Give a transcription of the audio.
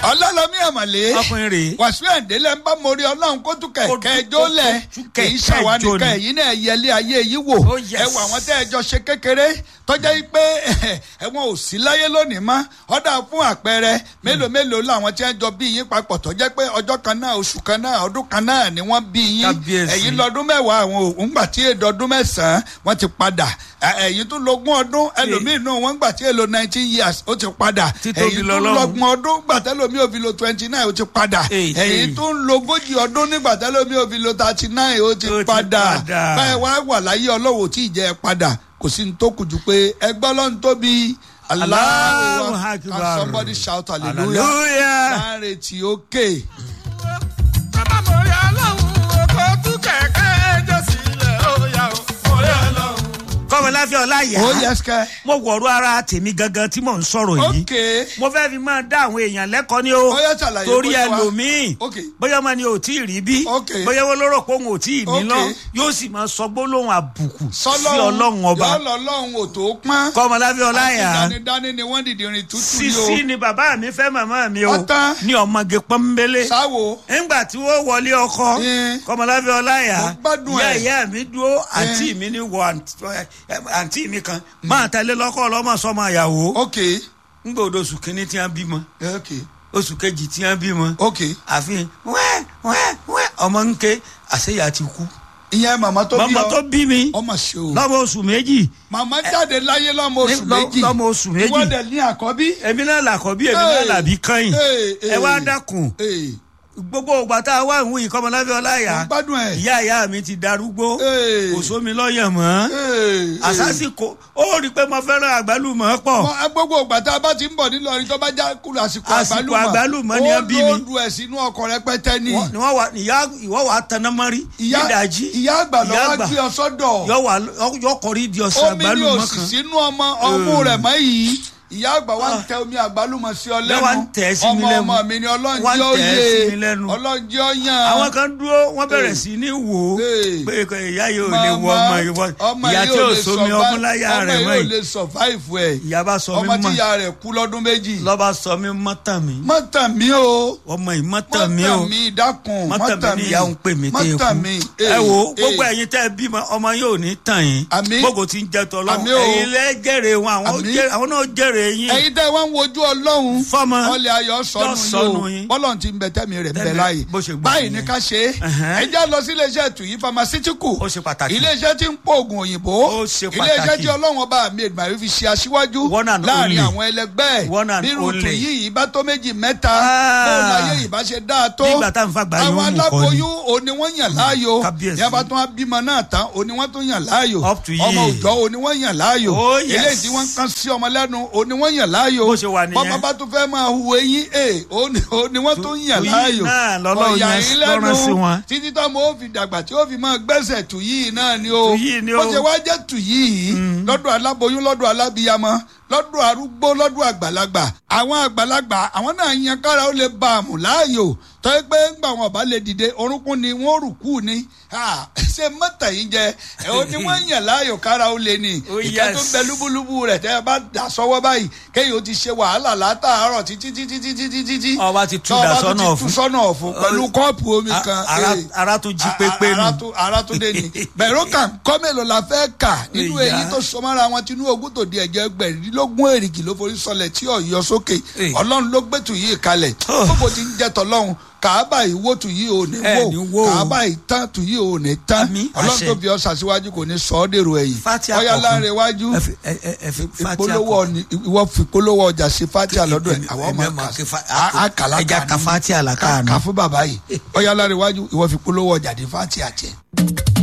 ọlọ́lọ́mí àmàlé ọkùnrin rèé wàsíù ẹ̀ǹdẹ́lẹ̀ ń bá mórí ọlọ́run kó tún Kó tún- kẹ̀kẹ́ ẹjọ́ lẹ̀ kó tún kì í kẹ̀kẹ́ ṣàwádìí ẹjọ́ ká ni. ẹ̀yìn náà yẹlé ayé yìí wò Oh, yes. ẹ wọ àwọn tẹ́ ẹ jọ ṣe kékeré tọ́jà yìí pé ẹ̀wọ̀n ò sí láyé lónìí mọ́ ọ̀dà fún àpẹẹrẹ mélòó mélòó làwọn tí wọ́n jọ bí yín papọ̀ tọ́jà pé ọjọ́ kan náà oṣù kan náà ọdún kan náà ni wọ́n bí yín Kábíyèsí. ẹ̀yin lọ́dún mẹ́wàá àwọn òun gbà tí èdè ọdún mẹ́sàn-án wọ́n ti padà Ẹ- ẹ̀yin tún lógún ọdún ẹlòmíín náà wọ́n gbà tí èlò nineteen years ó ti padà Títóbi ẹ̀yin tún lọ́lọ́run. lọ́gbọ̀n ọdún gbà tẹ́lòmíín ò fi lo twenty nine ó ti padà Èyí, ẹ̀yin èyí. tún lógójì ọdún nígbà tẹ́lòmíín ò fi lo thirty nine ó ti Ó ti padà padà. báyìí wá wà láyé ọlọ́wọ́ tí ì jẹ́ ẹ padà kò sí ní tó kù jù pé ẹgbẹ́ ọlọ́run tóbi Allahu Allahu Akbar. Akbar. Can somebody shout hallelujah hallelujah. láàrin tí ó ké bàbá mọ̀rí ọlọ́run kò tún kẹ̀kẹ́ ẹjọ́ sílẹ̀ ó yà ó mọ̀rí ọlọ́run. kọ́mọláfẹ́ ọláyà ó yẹ sikẹ́ mo wọ̀rọ̀ ara tèmi gangan tí mò ń sọ̀rọ̀ yìí ok mo fẹ́ fi máa dá àwọn èèyàn lẹ́kọ̀ọ́ ni o Ó yá, ṣàlàyé torí bó ṣe wá. ẹlòmíì Ok. bóyá ọmọ ni ò tí ì rí bí Ok. bóyá wọn lóró pé òun ò tí ì ní Ok. lọ yóò sì máa sọ gbólóhùn àbùkù sí sọlọ́run ọlọ́run ọba yọ̀ọ́ lọ́lọ́run ò tó pọ́n kọ́mọláfẹ́ ọláyà àti dání ni wọ́n dìde rìn tútù ni o sisi ni bàbá mi fẹ́ màmá mi o Ọ̀tán. ní ọmọge pọ́nbélé sáwo nígbà tí wọ́n wọlé ọkọ Ẹ̀. kọ́mọláfẹ́ ọláyà Mo gbádùn ìyá ẹ̀. ìyá mi dúró àǹtí mi ní wọ àǹtí- àǹtí mi kan máa tẹ̀lé lọ́kọ́ ọlọ́mọ sọmọ àyàwó ok ńgbà odò oṣù kìíní tí wọ́n bímọ ok oṣù kejì tí wọ́n bímọ ok àfihàn wẹ́ẹ́ wẹ́ẹ́ wẹ́ẹ́ ọmọ ń ké àṣeyà ti kú ìyẹn màmá tó bí màmá ọ tó bí mi ọmọ ṣe o lọ́mọ oṣù méjì màmá jáde láyé lọ́mọ oṣù Ní- lọ- méjì lọ́mọ oṣù méjì. wọ́n dẹ̀ ní àkọ́bí èmi náà làkọ́bí èmi náà Hey. làbí kẹ́yìn Hey, ẹ hey. wá dákun Ee, gbogbo ògbà tá a wá ìwé ìkọ́mọláfẹ́ ọláyà mo gbádùn ẹ̀ ìyá ìyá mi ti darúgbó Hey. kò sómi lọ́yẹ̀ mọ́ Ee, ee. àsásìkò ó rí i pé mo fẹ́ràn àgbálùmọ̀ pọ̀ Mọ- gbogbo ìgbà tá a bá ti ń bọ̀ nílọrin tó bá já kúrò àsìkò Àsìkò àgbálùmọ̀ àgbálùmọ̀ ni ó wọ́n bí mi. lóòdù ẹ̀ sínú ọkọ̀ rẹpẹtẹ ni Wọ́n- ni wọ́n wà ìyá ìwọ́ wà tanná mọ́rí ìyá nídàájí ìyá àgbà lọ wá gbé ọ sọ́dọ̀ yọ wà yọ kọrí di ọ̀sán omi ni àgbálùmọ̀ òsì kan sínú ọmọ ọmú rẹ̀ mọ́ yìí ìyá àgbà wa ń Ah. tẹ omi àgbálùmọ̀ sí ọ Lẹ́wà ń lẹ́nu tẹ̀ sí mi ọmọ lẹ́nu. ọmọ mi ni Wá ń ọlọ́njẹ́ ó tẹ̀ yé sí mi lẹ́nu. ọlọ́njẹ́ ó yàn àwọn kan dúró wọ́n bẹ̀rẹ̀ sí ní wò ó Hey. pé kò ìyá yìí ò lè wọ ọmọ ìwọ ìyá tí ò sómi ọmún láyà rẹ̀ ọmọ mọ́ yìí ò yìí lè survive ẹ̀ ìyá bá sọ mí ọmọ tí mọ́ ìyá rẹ̀ kú lọ́dún méjì lọ́ba sọ mí mọ́tàn mi mọ́tàn mi o ọmọ yìí mọ́tàn mi o mọ́tàn mi dákun mọ́tàn mi ni ìyá òun pè mí tẹ́ ẹ mọ́tàn kú mi ẹ wo gbogbo ẹ̀yin tẹ́ ẹ bímọ ọmọ yóò ní tàn yín Àmín. gbogbo tí ń jẹ tọ́lọ́ Àmín o. ẹ̀yin lẹ́ jèrè wọn àwọn ó Àmín. jèrè- àwọn náà jèrè yín ẹ̀yin tẹ́ wá ń wojú ọlọ́run Fọ́mọ. ọlẹ́ ayọ̀ sọnù Yọ sọnù yìí yín. o bọ́lọ̀ ti ń bẹ tẹ́mi rẹ̀ ń bẹ Tẹ́mi láàyè bó ṣe gbà báyìí nìyẹn. ní ká ṣe é Ẹ̀hẹ́n. ẹ já lọ sí iléeṣẹ́ tuyi pharmaceutical Ó ṣe pàtàkì. iléeṣẹ́ tí ń pò oògùn òyìnbó Ó ṣe iléeṣẹ́ pàtàkì. tí ọlọ́run ọba mi èdèmàrí fi ṣe aṣíwájú One and láàrin only. àwọn ẹlẹgbẹ́ One and nínú only. tuyi yìí bá tó méjì mẹ́ta Ah. bóun láyé yìí bá ṣe dáa tó Nígbà tá à ń fagbá yín ó àwọn mú kọ́ ni. aláboyún òní wọ́n yàn láàyò Kábíyèsí. yẹn bá tún wá bímọ náà tán òní wọ́n tún yàn láàyò Up to ọmọ you. òjọ́ òní wọ́n yàn láàyò Oh, yes. eléyìí tí wọ́n ń kán sí ọmọ lẹ́nu òní wọ́n yàn láàyò Bó ṣe wà nìyẹn. bọ́mọ bá tún fẹ́ máa hu eyín ẹ̀ òní òní wọ́n tún yàn Tuyi láàyò náà lọ́lọ́run Ọ̀yà yẹn yín lọ́rán sí wọn. títí tó mo fi dàgbà tí ó fi máa gbẹ́sẹ̀ Tuyi náà ni o Tuyi ni o. bó ṣe wá jẹ́ Tuyi yìí lọ́dọ̀ aláboyún lọ́dọ̀ alábiyamọ lọ́dọ̀ arúgbó lọ́dọ̀ àgbàlagbà àwọn àgbàlagbà àwọn náà yan kára ó lè ba àmù láàyò tọ́yẹ pé ńgbà wọn bá lè dìde orúnkún ni wọ́n rùkú ni Ah, ṣe mọ́tà yìí jẹ ẹ̀ ó ní wọ́n yàn láàyò kára ó lè ní Oh, ìka tó yes. bẹ lúbúlúbú rẹ̀ tẹ́ ẹ bá dà sọ́wọ́ báyìí kéyìí ó ti ṣe wàhálà látàárọ̀ títí títí títí títí tí Ọba ti tú Tọ́ dà ọba sọ́nà ti tú ọ̀fun. sọ́nà ọ̀fun pẹ̀lú kọ́ọ̀pù omi A- kan ara- eh. ara tún jí A- pépé a- ara nù. tún- ara tún dé ni bẹ̀rù kan kọ́ mélòó la fẹ́ kà nínú Ìyá. èyí tó sọmọ́ra wọn tinú ogún tó di ẹ̀jẹ̀ ẹgbẹ̀rúndínlógún èrìgì ló forí sọlẹ̀ tí ò yọ sókè Eh. ọlọ́run ló gbẹ̀tù yìí kalẹ̀ Oh. gbogbo ti ń jẹ́ tọ́lọ́run kàábà ìwó tù yìí ò ní Ẹ ní wò wò. kàábà ìtàn tù yìí ò ní tán Àmín, ọlọ́run àṣẹ. tó fi ọ sàṣíwájú kò ní sọ ọ́ dèrò ẹ̀yìn Fátíà ọ̀yá kọ̀ọ̀kan. láre wájú ẹ fi ẹ ẹ ẹ fi fatia ìpolówó kọ ọ̀nì ìwọ fi polówó ọjà ṣe fatia lọ́dọ̀ ẹ̀ àwọn ọmọ Èmi ọmọ kí fa- a- a kàlá ẹja kà ka ní. fatia là Ká- káàánú. ká fún bàbá yìí ọ̀yá láre wájú ìwọ fi polówó ọjà dé fatia jẹ.